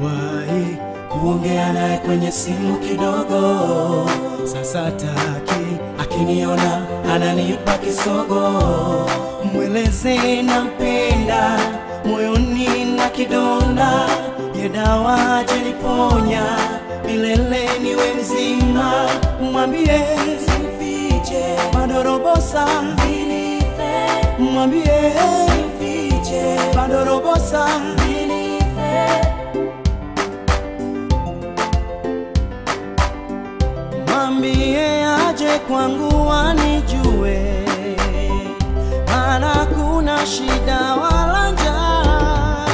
Niliwahi kuongea naye kwenye simu kidogo, sasa taki akiniona ananipa kisogo. Mweleze nampenda, moyoni na kidonda, ye dawa jeniponya, milele niwe mzima. Mwambie simfiche, bado robo saa, mwambie simfiche, bado robo saa. Mwambie aje kwangu anijue, maana kuna shida wala njaa.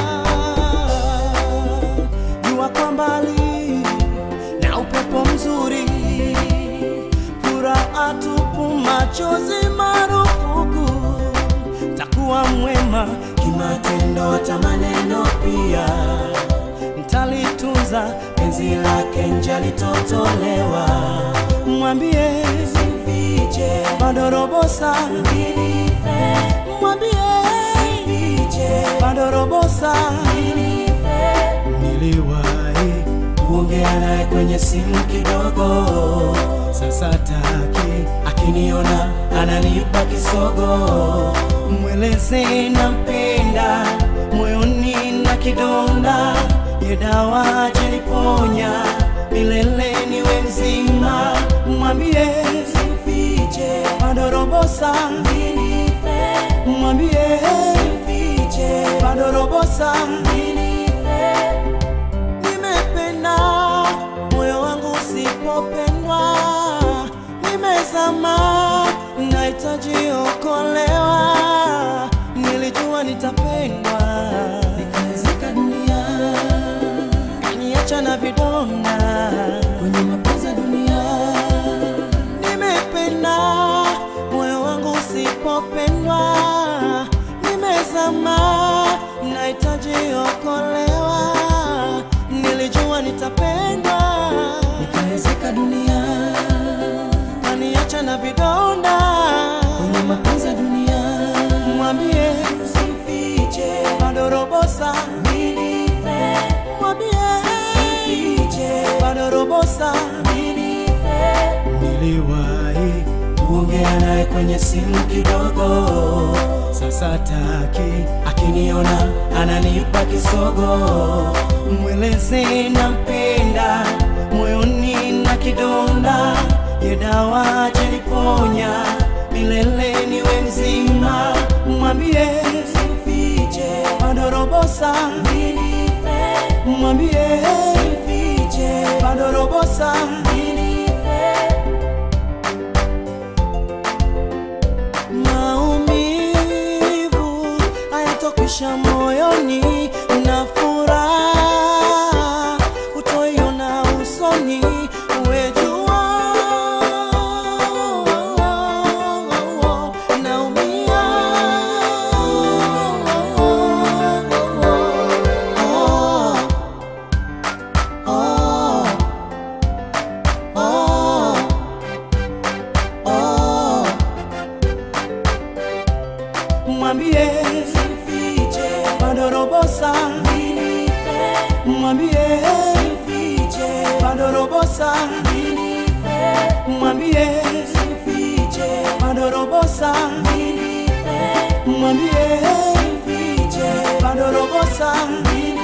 Jua kwa mbali na upepo mzuri, furaha tupu, machozi marufuku. Takuwa mwema kimatendo, hata maneno pia mtalitunza penzi lake nje litotolewa. Mwambie simfiche, bado robo saa, mwambie simfiche, bado robo saa. Niliwahi kuongea naye kwenye simu kidogo, sasa taki akiniona ananipa kisogo. Mweleze nampenda, moyoni na kidonda, ye dawa jeniponya, milele niwe mzima. Mwambie simfiche, bado robo saa, mwambie simfiche, bado robo saa. Nimependa moyo wangu usipopendwa, nimezama, nahitaji okolewa. Nilijua nitapendwa, nikaizika dunia, kaniacha na vidonda kwenye mapenzi ya dunia. Nimependa moyo wangu usipopendwa, nimezama, nahitaji okolewa. Nilijua nitapendwa, nikaezeka dunia, kaniacha na vidonda kwenye mapenzi ya dunia. Mwambie simfiche, bado robo saa, mwambie simfiche, bado robo saa. Niliwahi kuongea naye kwenye simu kidogo, sasa taki akiniona ananipa kisogo. Mweleze nampenda, moyoni na kidonda, ye dawa jeniponya, milele niwe mzima. Mwambie simfiche, bado robo saa, mwambie simfiche, bado robo saa. Maumivu hayatokwisha moyoni, na furaha utoiona usoni. Uwe jua naumia, oh, oh, oh. Mwambie simfiche, bado robo saa, mwambie simfiche, bado robo saa, mwambie simfiche, bado robo saa, mwambie simfiche, bado robo saa.